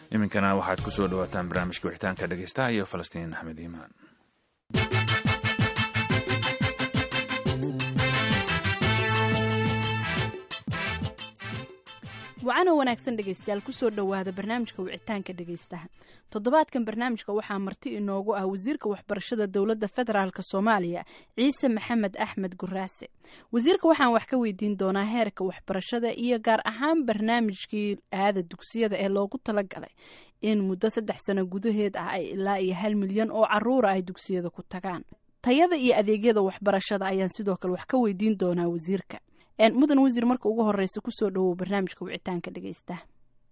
iminkana waxaad ku soo dhawaataan barnaamijka wixitaanka dhegeystaha iyo falastiin axmed iimaan wacanoo wanaagsan dhegeystayaal kusoo dhowaada barnaamijka wicitaanka dhegeystaha toddobaadkan barnaamijka waxaa marti inoogu ah wasiirka waxbarashada dowladda federaalk soomaaliya ciise maxamed axmed guraase wasiirka waxaan wax ka weydiin doonaa heerka waxbarashada iyo gaar ahaan barnaamijkii aada dugsiyada ee loogu talagalay in muddo saddex sano gudaheed ah ay ilaa iyo hal milyan oo caruura ay dugsiyada ku tagaan tayada iyo adeegyada waxbarashada ayaan sidoo kale wax ka weydiin doonaa wasiirka mudan wasiir marka ugu horeysa kusoo dhawow barnaamijka wicitaanka dhegeystaha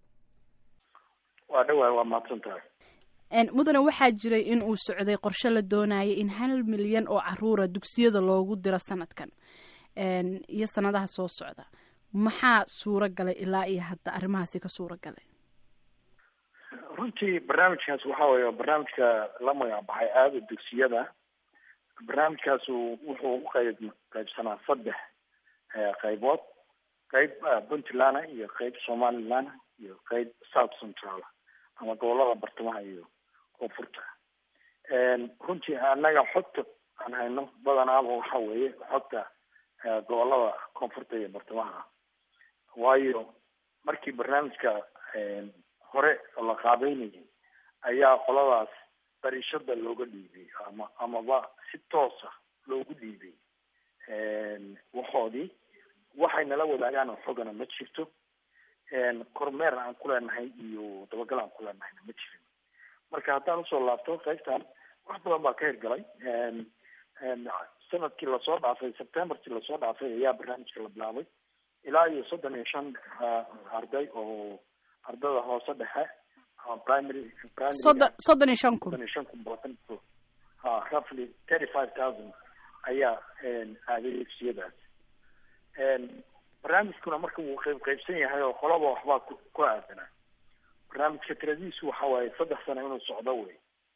waa dhawaay waa mahadsan tahay mudane waxaa jiray in uu socday qorshe la doonaya in hal milyan oo caruura dugsiyada loogu diro sanadkan iyo sanadaha soo socda maxaa suuro galay ilaa iyo hadda arrimahaasi ka suuro galay runtii barnaamijkaas waxa weeye barnaamijka la magac baxay aada dugsiyada barnaamijkaasu wuxuu u qayb qaybsanaa saddex qaybood qayb puntland iyo qayb somaliland iyo qayb south central ama gobolada bartamaha iyo koonfurta runtii annaga xogta aan hayno badanaaba waxa weeye xogta gobolada koonfurta iyo bartamaha waayo markii barnaamijka hore la qaabeynayay ayaa qoladaas dariishada looga dhiibay ama amaba si toosa loogu dhiibay waxoodii waxay nala wadaagaan oo xogana ma jirto kormeer aan ku leenahay iyo dabagal aan ku leenahayna ma jirin marka haddaan usoo laabto qaybtan wax badan baa ka hirgalay sanadkii lasoo dhaafay septemberkii lasoo dhaafay ayaa barnaamijka la bilaabay ilaa iyo soddon iyo shan arday oo ardada hoose dhexe ama primary primary soddon soddon iyo shan kun soddon iyo shan kun boqotan ha roughly thirty five thousand ayaa aaday dugsiyadaas barnaamijkuna marka wuu qayb qaybsan yahay oo qolaba waxbaa ku ku aadanaa barnaamijka tiradiisu waxa waaye saddex sano inuu socdo wey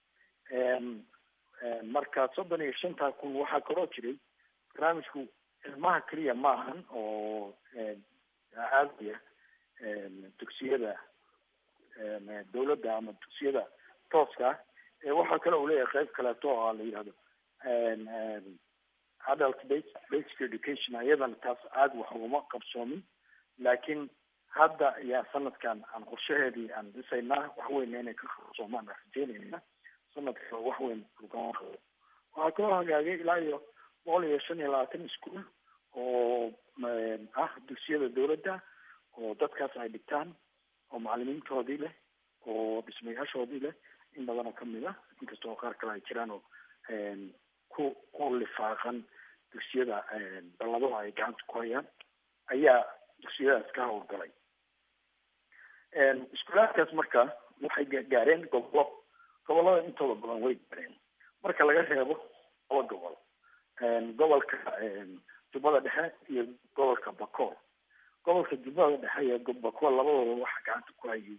marka soddon iyo shantaa kun waxaa kaloo jiray barnaamijku ilmaha keliya ma ahan oo aadaya dugsiyada dawladda ama dugsiyada tooska ah waxaa kale uu leeyahay qayb kaleeto oo la yihahdo adult basic education iyadana taas aada wax ugama qabsoomin laakiin hadda ayaa sanadkan aan qorshaheedii aan dhisaynaa waxweyna inay ka qabsoomaan aan rajeynayna sanadka waxweyn ugama qabo waxaa kaloo hagaagay ilaa iyo boqol iyo shan iyo labaatan ischool oo ah dugsiyada dawladda oo dadkaas ay dhigtaan oo macalimiintoodii leh oo dhismayaashoodii leh in badanoo kamid ah inkastoo qaar kale ay jiraan oo ku ku lifaaqan dugsiyada balladaha ay gacanta ku hayaan ayaa dugsiyadaas ka howlgalay iskuulaadkaas marka waxay gaareen gobolo gobolada intooda badan way gaareen marka laga reebo laba gobol gobolka jubbada dhexe iyo gobolka bakool gobolka jubbada dhexe iyo bakool labadooda waxa gacanta ku hayay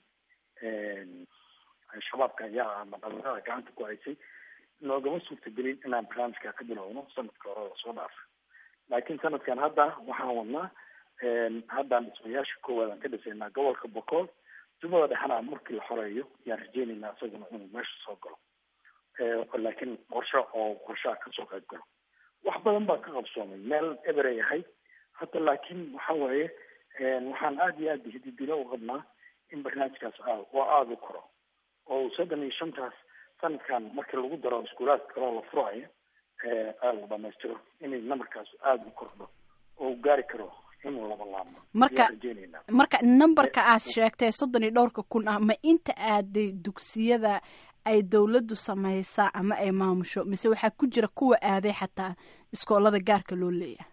shabaabka ayaa ama dhalinyarada gacanta ku haysay noogama suurtagelin inaan barnaamijka ka bilowno sanadka hore lasoo dhaafay laakiin sanadkan hadda waxaan wadnaa haddaan dhismayaasha koowaad aan ka dhisaynaa gobolka bokool jubbada dhexena markii la xoreeyo ayaan rajeynaynaa isaguna inuu meesha soo galo laakiin qorshe oo qorshaha kasoo qayb galo wax badan baa ka qabsoomay meel eberay ahayd hadda laakiin waxa waaye waxaan aada iyo aada hididilo u qabnaa in barnaamijkaas aad oo aada u koro oo soddon iyo shantaas sanadkan markii lagu daro iskuulaadka kaloo la furayo aada la dhamaystiro inay numberkaas aada u kordho oo u gaari karo inuu laba laabmo marka marka numberka aad sheegtay soddon iyo dhowrka kun ah ma inta aaday dugsiyada ay dawladdu samaysaa ama ay maamusho mise waxaa ku jira kuwa aaday xataa iskoolada gaarka loo leeyahay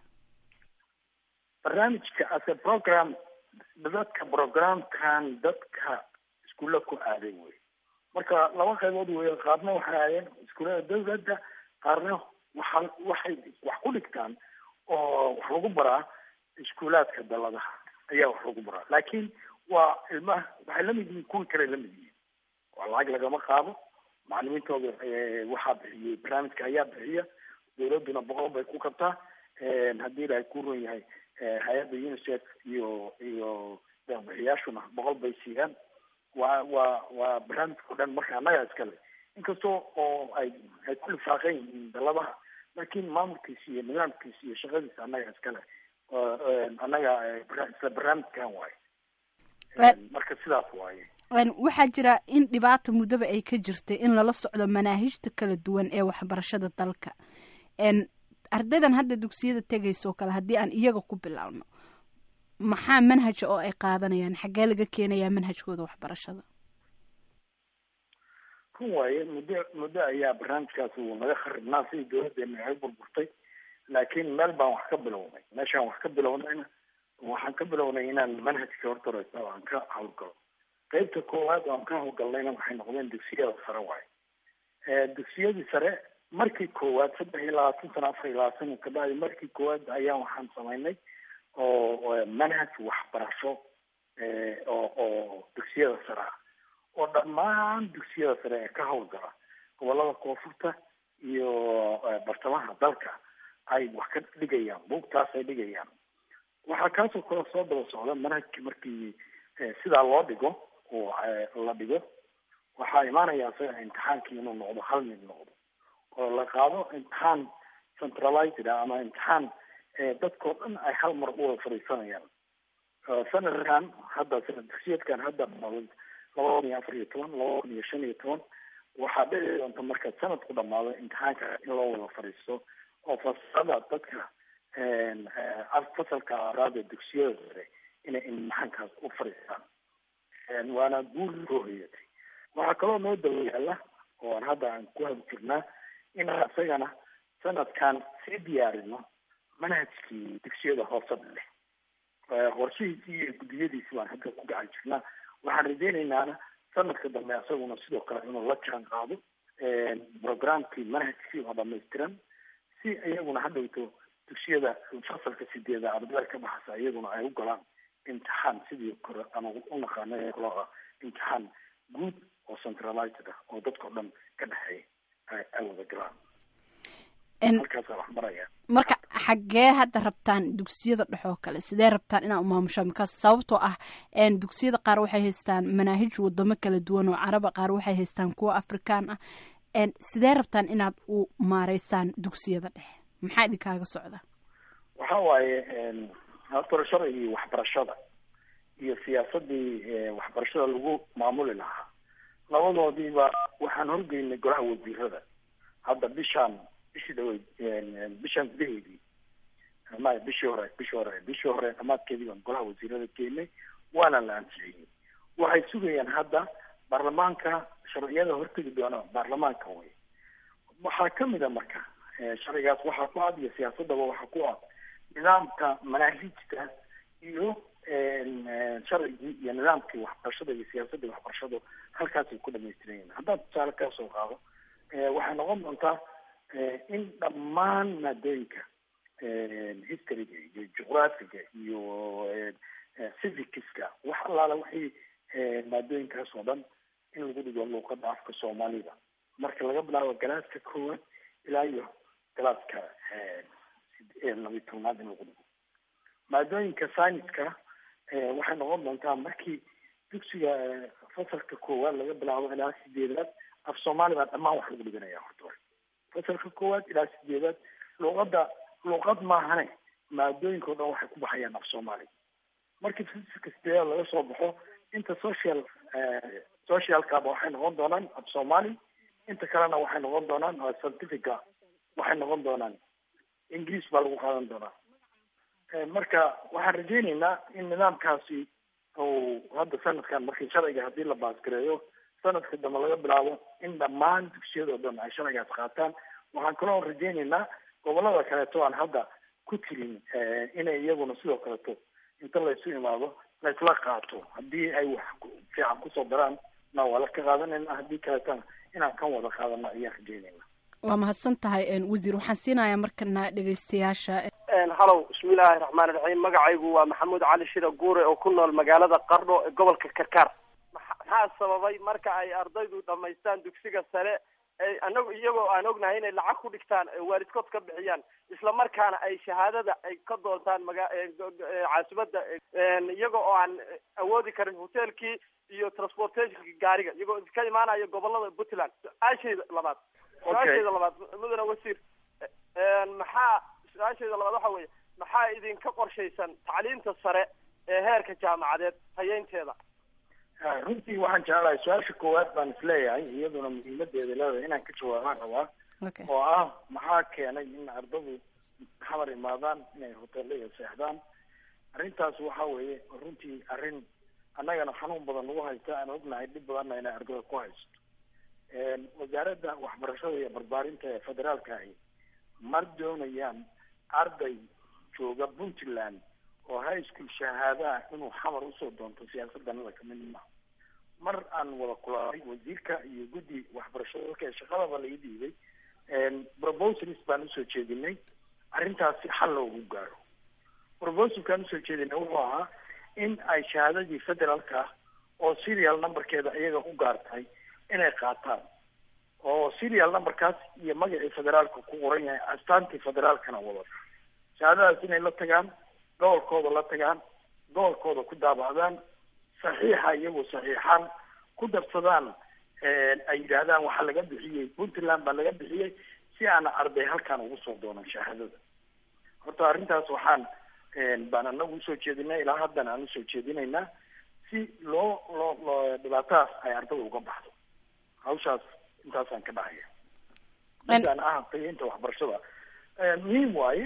barnaamijka ase program dadka programkan dadka iskuulla ku aaday wey marka laba qaybood wey qaarna waxay aadeen iskuullada dawladda qaarna waxa waxay wax ku dhigtaan oo wax lagu baraa iskuulaadka daladaha ayaa wax lagu baraa laakiin waa ilmaha waxay lamid yihiin kuwii kale lamid yihiin waa lacag lagama qaado macalimiintooda waxaa bixiyey barnaamijka ayaa bixiya dawladduna boqol bay ku kabtaa haddii ilaahay ku run yahay hay-adda unicef iyo iyo bixiyaashuna boqol bay siiyaan waa waa waa barnaamijka o dhan marka annaga iskale inkastoo oo ay ay ku lifaaqan yihiin daladaha laakiin maamulkiisa iyo nidaamkiisa iyo shaqadiisa annaga iskale annaga isla barnaamijkan waaye marka sidaas waaye waxaa jira in dhibaata muddaba ay ka jirtay in lala socdo manaahijta kala duwan ee waxbarashada dalka ardaydan hadda dugsiyada tegayso kale haddii aan iyaga ku bilaabno maxaa manhaja oo ay qaadanayaan xaggee laga keenayaa manhajkooda waxbarashada run waaye muddo muddo ayaa barnaamijkaas uu naga kharibnaa sidii dawladdeena naga burburtay laakiin meel baan wax ka bilownay meeshaan wax ka bilownayna waxaan ka bilownay inaan manhajka horta horeysa aan ka hawlgalo qeybta koowaad oo aan ka hawlgalnayna waxay noqdeen dugsiyada sare waaye dugsiyadii sare markii koowaad saddex iyo labaatan sano afar iyo labaatan kabacdi markii koowaad ayaan waxaan samaynay oo manhaj waxbarasho oo oo dugsiyada sare ah oo dhammaan dugsiyada sare ee ka hawlgala gobolada koonfurta iyo bartamaha dalka ay wax ka dhigayaan buugtaas ay dhigayaan waxaa kaasoo kale soo daba socda manhajki markii sidaa loo dhigo oo la dhigo waxaa imaanaya isaga imtixaankii inuu noqdo hal mid noqdo oo la qaado imtixaan centralized ah ama imtixaan dadkao dhan ay hal mar u wada fadhiisanayaan sanadkan hadda sanad dugsiyeedkan hadda laba kun iyo afar iyo toban laba kun iyo shan iyo toban waxaa dhici doonta marka sanadku dhamaado imtixaanka in loo wada fadhiisto oo fasalada dadka fasalka araad ee dugsiyada sare inay imtixaankaas u fadhiistaan waana guul soo hoyatay waxaa kaloo noo daba yaala oo aan hadda aan ku hadi jirnaa inaan isagana sanadkan sii diyaarino manhajkii dugsiyada hoose leh qorshihiisii iyo guddiyadiisi baan hadda ku gacan jirnaa waxaan rajeynaynaa sanadka dambe isaguna sidoo kale inuu la jaan qaado programkii manhajkii oo dhamaystiran si iyaguna hadhowto dugsiyada fasalka sideeda ardada ka baxasa iyaguna ay u galaan imtixaan sidii kore ama u naqaano loo imtixaan guud oo centralized ah oo dadkao dhan ka dhexeeya ay wada galaan halkaasa wax maraya marka xaggee hadda rabtaan dugsiyada dhexoo kale sidee rabtaan inaa umaamushaan makaas sababtoo ah dugsiyada qaar waxay haystaan manaahij wadamo kala duwan oo caraba qaar waxay haystaan kuwa afrikaan ah sidee rabtaan inaad u maareysaan dugsiyada dhexe maxaa idinkaaga socda waxa waaye horta sharcigii waxbarashada iyo siyaasadii waxbarashada lagu maamuli lahaa labadoodiiba waxaan horgeynay golaha wasiirada hadda bishaan bishii dhaweyd bishaan gudaheedii ma bishii hore bishii hore bishii hore dhamaadkeedii baan golaha wasiirada keenay waana la ansixiyey waxay sugayaan hadda baarlamaanka sharciyada hortegi doona baarlamaanka wey waxaa kamid a marka sharcigaas waxaa ku cad iyo siyaasadaba waxaa ku cad nidaamka manaahijta iyo sharcigii iyo nidaamkii waxbarashada iyo siyaasadii waxbarashadu halkaasay ku dhamaystiran yihin haddaan tusaale kaa soo qaado waxay noqon doontaa in dhammaan maadooyinka historyga iyo juqraafiga iyo civicska wax allaala waxay maadooyinkaas oo dhan in lagu dhigo luuqada afka soomaalida marka laga bilaabo galaaska koowaad ilaa iyo galaaska labiyi tobnaad in lagu dhigo maadooyinka scienska waxay noqon doontaa markii dugsiga fasalka koowaad laga bilaabo ilaa sideedaad af soomaali baa dhammaan wax lagu dhiganaya horta hore fasalka koowaad ilaa sideedaad luuqada luuqad maahane maadooyinka o dhan waxay ku baxayaan af soomaali markii fasalka sideedaad laga soo baxo inta social socialkaba waxay noqon doonaan af soomaali inta kalena waxay noqon doonaan certifica waxay noqon doonaan ingiriis baa lagu qaadan doonaa marka waxaan rajeyneynaa in nidaamkaasi uu hadda sanadkan markii sharciga haddii la baasgareeyo sanadka dambe laga bilaabo in dhammaan dugsiyada o dhan ay sharcigaas qaataan waxaan kaloo rajeyneynaa gobolada kaleeto aan hadda ku tirin inay iyaguna sidoo kaleeto inta laysu imaado laysla qaato haddii ay wax fiican kusoo daraan na waa la ka qaadanayna haddii kaleetana inaan kan wada qaadano ayaan rajeynayna waa mahadsan tahay wasiir waxaan siinayaa markana dhegeystayaasha halow bismillaahi raxmaani raxiim magacaygu waa maxamuud cali shira guure oo ku nool magaalada qardho ee gobolka karkaar maxaa sababay marka ay ardaydu dhamaystaan dugsiga sare anagu iyagoo aan ognahay inay lacag ku dhigtaan waalidkood ka bixiyaan isla markaana ay shahaadada ay ka doontaan maga caasimada iyaga oo aan awoodi karin hotelkii iyo transportationki gaariga iyagoo ka imaanaya gobolada puntland su-aashayda labaad su-aashayda labaad mudane wasiir maxaa su-aashayda labaad waxa weeye maxaa idinka qorshaysan tacliinta sare ee heerka jaamacadeed hayeynteeda runtii waxaan jeclahay su-aasha koowaad baan isleeyahay iyaduna muhiimadeeda leedahay inaan ka jawaabaan rabaa oo ah maxaa keenay in ardadu xamar imaadaan inay hoteelada seexdaan arrintaas waxa weeye runtii arrin annagana xanuun badan nagu haysta aan ognahay dhib badanna inay ardada ku haysto wasaaradda waxbarashada iyo barbaarinta ee federaalka ahi mar doonayaan arday jooga puntland oo high school shahaadaha inuu xamar usoo doonto siyaasadanada kamid ma mar aan wada kulaalay wasiirka iyo guddi waxbarashada dalka shaqadaba laga diiday proposals baan usoo jeedinay arrintaasi xal loogu gaaro proposalkaan usoo jeedinay wuxuu ahaa in ay shahaadadii federaalka oo serial numberkeeda iyaga u gaartahay inay qaataan oo serial numberkaas iyo magacii federaalka ku qoran yahay astaantii federaalkana wadata shahaadadaas inay la tagaan gobolkooda la tagaan gobolkooda ku daabacdaan saxiixa iyagoo saxiixaan ku darsadaan ay yidhaahdaan waxaa laga bixiyey puntland baa laga bixiyey si aana arday halkaan ugu soo doonan shahaadada horta arrintaas waxaan baan anagu usoo jeedinay ilaa haddana aan usoo jeedinaynaa si loo loo loo dhibaatadaas ay ardada uga baxdo hawshaas intaasaan ka dhahaya midaan ah qiinta waxbarashada muhiim waaye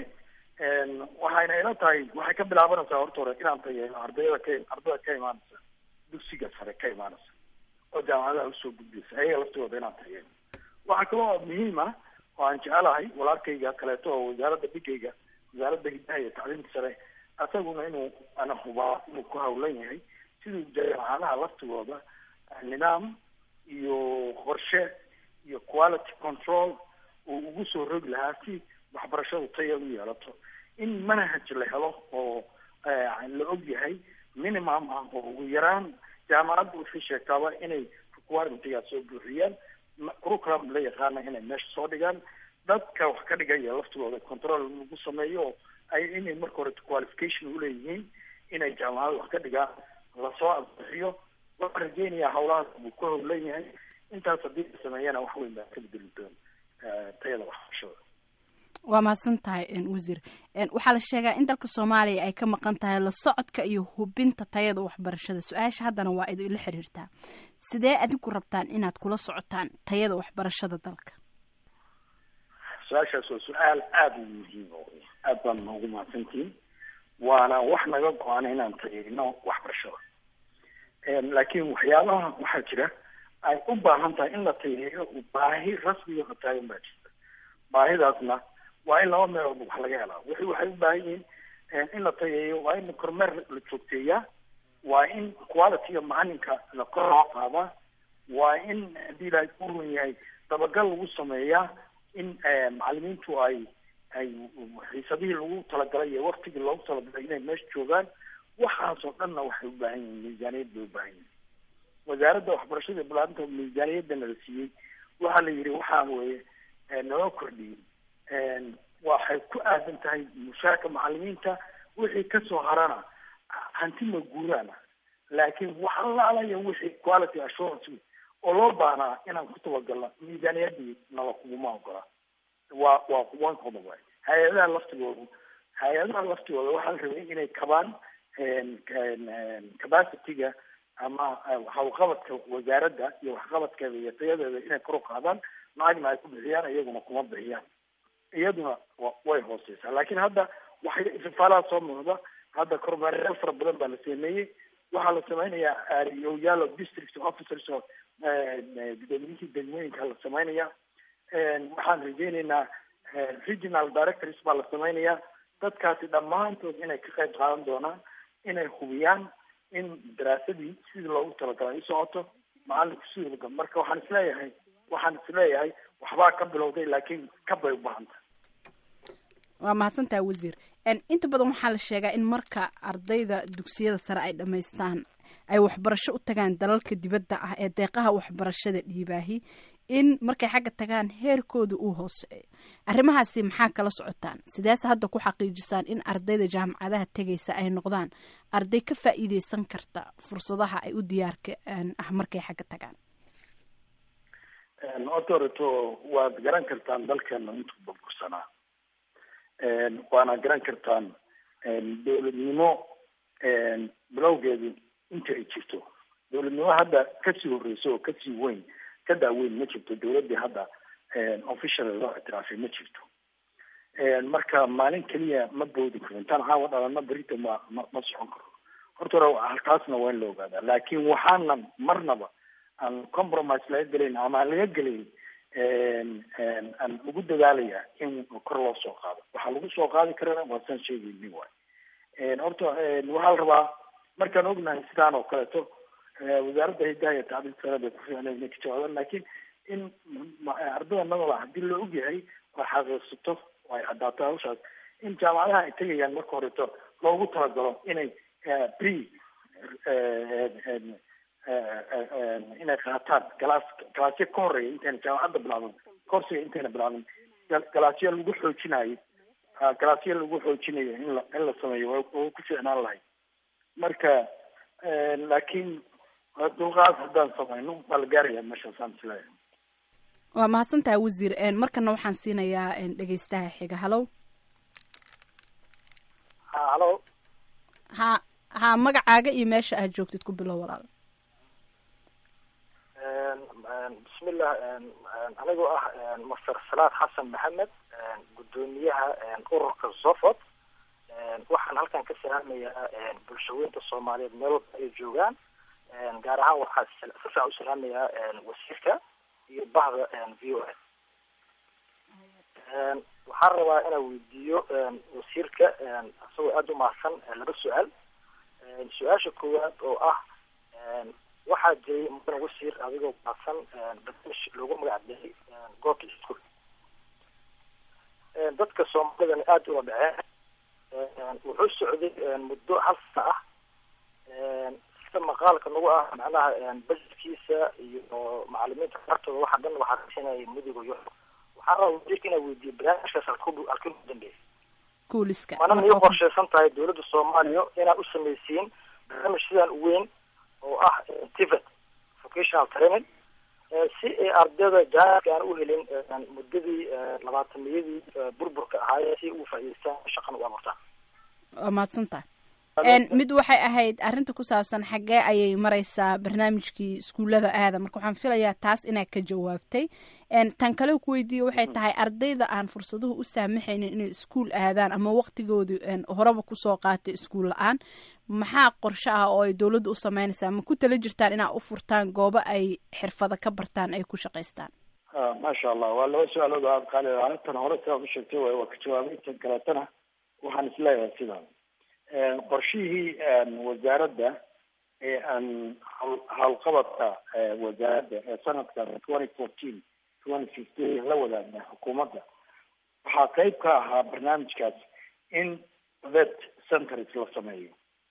waxayna ila tahay waxay ka bilaabanaysaa horta hore inaan tayeeno ardayda ka ardada ka imaanaysa dugsiga sare ka imaanaysa oo jaamacadaha usoo gudbaysa ayaga laftooda inaan tayeeno waxaa kaloo muhiim ah oo aan jecelahay walaalkayga kaleeto oo wasaaradda dhigayga wasaaradda hidaha iyo tacliimka sare asaguna inuu ana hubaa inuu ku hawlan yahay siduu jaamacadaha laftigooda nidaam iyo qorshe iyo quality control uu ugu soo rogi lahaa si waxbarashadu taya u yeelato in manhaj la helo oo la og yahay minimum ah oo ugu yaraan jaamacadda waxay sheegtaaba inay requirementigaa soo buuxiyaan curriculum la yaqaana inay meesha soo dhigaan dadka wax ka dhigaya laftigooda control lagu sameeyo ay inay marka hore qualification uleeyihiin inay jaamacada wax ka dhigaan lasoo ansixiyo waxaan rajeynayaa hawlahaas buu ku howlan yahay intaas haddii la sameeyana wax weyn baa ka bedeli doon tayada waxbarashada waa mahadsan tahay wasiir waxaa la sheegaa in dalka soomaaliya ay ka maqan tahay la socodka iyo hubinta tayada waxbarashada su-aasha haddana waa idinla xiriirtaa sidee adinku rabtaan inaad kula socotaan tayada waxbarashada dalka su-aashaas waa su-aal aada u muhiim aad baan noogu mahadsantihin waana wax naga go-an inaan tayeyno waxbarashada laakiin waxyaabaha waxaa jira ay u baahan tahay in la tayeeyo baahi rasmiga oo taagan baa jirta baahidaasna waa in laba meelood wax laga helaa wixii waxay u baahan yihiin in la tayeeyo waa in kormeer la joogteeyaa waa in qualityga macalinka la kor loo qaadaa waa in haddii ilaahay ku run yahay dabagal lagu sameeyaa in macalimiintu ay ay xiisadihii lagu talagalay iyo waktigii loogu talagalay inay meesha joogaan waxaasoo dhanna waxay u baahan yihiin miisaaniyad bay u baahan yihiin wasaaradda waxbarashada balaarinta miisaaniyadana la siiyey waxaa la yidhi waxaa weeye naloo kordhiyey waxay ku aadan tahay mushaarka macalimiinta wixii kasoo harana hanti ma guuraana laakiin wax alaalaya wixii quality assurance oo loo baahnaa inaan ku tabagalno miisaaniyadii nala kuguma ogola waa waa one qodob waay hay-adaha laftigoodu hay-adaha laftigooda waxaa la rabay inay kabaan capacityga ama hawlqabadka wasaaradda iyo waxqabadkeeda iyo tayadeeda inay kor u qaadaan lacagna ay ku bixiyaan iyaguna kuma bixiyaan iyaduna way hooseysaa laakiin hadda waxay ifafaalaha soo muuqda hadda kormeerayaal fara badan baa la sameeyey waxaa la sameynayaa aariyoyaalo district officers oo gudoomiyihii degmooyinka la sameynaya waxaan rajeyneynaa regional directors baa la sameynayaa dadkaasi dhammaantood inay ka qayb qaadan doonaan inay hubiyaan in daraasadii sidii loogu talagalay u socoto macalinku sidii marka waxaan isleeyahay waxaan isleeyahay waxbaa ka bilowday laakiin kabay u baahanta waa mahadsantaha wasiir inta badan waxaa la sheegaa in marka ardayda dugsiyada sare ay dhammaystaan ay waxbarasho u tagaan dalalka dibadda ah ee deeqaha waxbarashada dhiibaahi in markay xagga tagaan heerkooda uu hooseeyo arrimahaasi maxaa kala socotaan sideese hadda ku xaqiijisaan in ardayda jaamacadaha tegaysa ay noqdaan arday ka faa'iideysan karta fursadaha ay u diyaarka ah markay xagga tagaan horta horeto waad garan kartaan dalkeena intuu burbursanaa waana garan kartaan dowladnimo bilowgeedu inta ay jirto dowladnimo hadda kasii horreyso oo kasii weyn ka daaweyn ma jirto dowladdii hadda official loo ictiraafay ma jirto marka maalin keliya ma boodi karo intaan caawa dhalana berita ma ma ma socon karo horta hore halkaasna waa in la ogaadaa laakiin waxaana marnaba aan compromise laga gelayn ama aan laga gelayn aan ugu dadaalaya in kor loo soo qaado waxaa lagu soo qaadi karana waa saan sheegayni waay horta waxaa la rabaa markaan ognahay sidaan oo kaleeto wasaaradda hidaha iyo tacliinta sare bay ku fiicnay inay ka jawaabaan laakiin in ardada nadala haddii loo ogyahay oo xaqiiqsato oo ay caddaato hawshaas in jaamacadaha ay tegayaan marka horeto loogu talagalo inay pre inay qaataan galaas galaasyo ka horeeya intayna jaamacadda bilaabin korsiga intayna bilaabin galaasyo lagu xoojinayo galaasyo lagu xoojinayo in la in la sameeyo waa ku fiicnaan lahay marka laakiin dulqaad haddaan samayno waa la gaaraya meeshaasaan isleeyahay waa mahadsantahay wasiir markana waxaan siinayaa dhegeystaha xiga halow ha halo ha ha magacaaga iyo meesha aad joogtid ku bilow walaal bismillah anigoo ah master salaad xasan maxamed guddoomiyaha ururka zofot waxaan halkan ka salaamayaa bulshaweynta soomaaliyeed meel walba ay joogaan gaar ahaan waxaa si fiican u salaamayaa wasiirka iyo bahda v o s waxaan rabaa inaan weydiiyo wasiirka isagoo aada u mahadsan laba su-aal su-aasha koowaad oo ah waxaa jiray mudan wasiir adigoo mahadsan barnaamij loogu magac daray goobta iskuol dadka soomaalidana aada ula dhaceen wuxuu socday muddo hal sana ah sida maqaalka nagu ah macnaha bajetkiisa iyo macalimiinta qartooda waxa dhan waxaa kasinaya mudiga yo waxaan rabaa wasiirka inaa weydiiyo barnaamijkaas halku halkii ugu dambeeyay kuuliska mana miyay qorshaysan tahay dowladda soomaaliya inaad u samaysiin barnaamij sidaan u weyn oo ah tivet vocational training si ay ardayda jaanka aan u helin muddadii labaatamiyadii burburka ahaayee si ugu faa'iideystaan shaqan u abuurtaan waa mahadsantaha mid waxay ahayd arrinta ku saabsan xaggee ayay mareysaa barnaamijkii iskuullada aada marka waxaan filayaa taas inaad ka jawaabtay tan kale ku weydiiye waxay tahay ardayda aan fursaduhu u saamaxaynin inay iskuul aadaan ama waqtigoodu horeba kusoo qaatay iskuul la-aan maxaa qorshe ah oo ay dowladda u sameynaysaa ma ku tala jirtaan inaa u furtaan goobo ay xirfado ka bartaan ay ku shaqaystaan maasha allah waa laba su-aalood oo aada qaali ah tan hore sidaad u sheegtay waay waa ka jawaabay tan kaleetana waxaan isleeyahay sidaan qorshihii wasaaradda ee aan howlqabadka wasaaradda ee sanadka twenty fourteen twenty fifteen la wadaagna xukuumadda waxaa qeyb ka ahaa barnaamijkaas in vet centers la sameeyo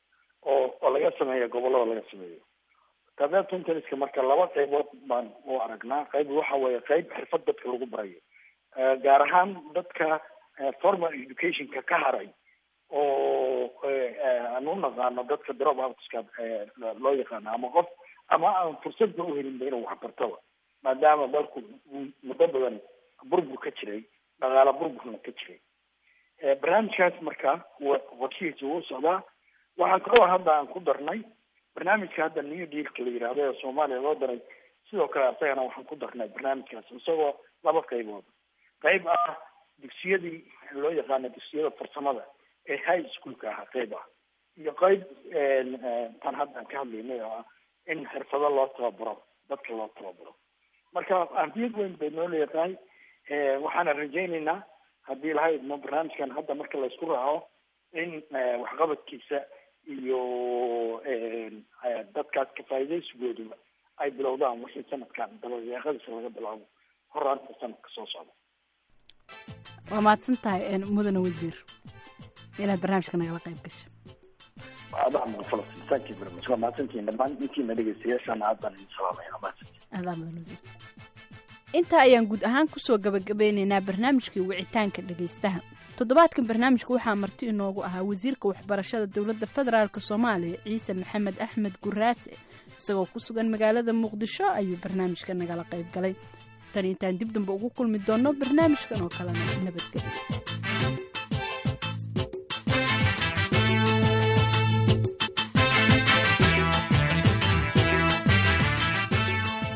oo oo laga sameeyo gobollada laga sameeyo vet centerska marka laba qeybood baan u aragnaa qeyb waxa weeye qeyb xirfad dadka lagu barayo gaar ahaan dadka formal educationka ka haray oo aan u naqaano dadka drop outska loo yaqaano ama qof ama aan fursadba uhelinba inuu waxbartaba maadaama dalku muddo badan burbur ka jiray dhaqaala burburna ka jiray barnaamijkaas marka qorshihiisa wuu socdaa waxaa kaloo hadda aan ku darnay barnaamijka hadda new dealka la yidhaahdo ee soomaaliya loo daray sidoo kale asagana waxaan ku darnay barnaamijkaas isagoo laba qaybood qayb ah dugsiyadii loo yaqaano dugsiyada farsamada ee high schoolka ahaa qayb ah iyo qayb tan hadda aan ka hadlaynay oo ah in xirfado loo tababaro dadka loo tababaro marka ahmiyad weyn bay noo leedahay waxaana rajaynaynaa haddii lahayd ma barnaamijkan hadda marka laysku raaco in waxqabadkiisa iyo dadkaas kafaa'idaysigooduba ay bilowdaan wixii sanadkan dabadeeqadiisa laga bilaabo horaanta sanadka soo socda waa mahadsan tahay mudane wasiir inaad barnaamijka nagala qayb gasho adaa muqafalas thank you very much waa mahadsantihiin dhammaan intiina dhegeystayaashaana aad baan idin salaamaya waa mahadsantihin adaa mudan wasiir intaa ayaan guud ahaan kusoo gabagabeynaynaa barnaamijkii wicitaanka dhegaystaha toddobaadkan barnaamijka waxaa marti inoogu ahaa wasiirka waxbarashada dowladda federaalk soomaaliya ciise maxamed axmed guraase isagoo ku sugan magaalada muqdisho ayuu barnaamijka nagala qayb galay tan intaan dib damba ugu kulmi doonno barnaamijkan oo kalena nabadgelyo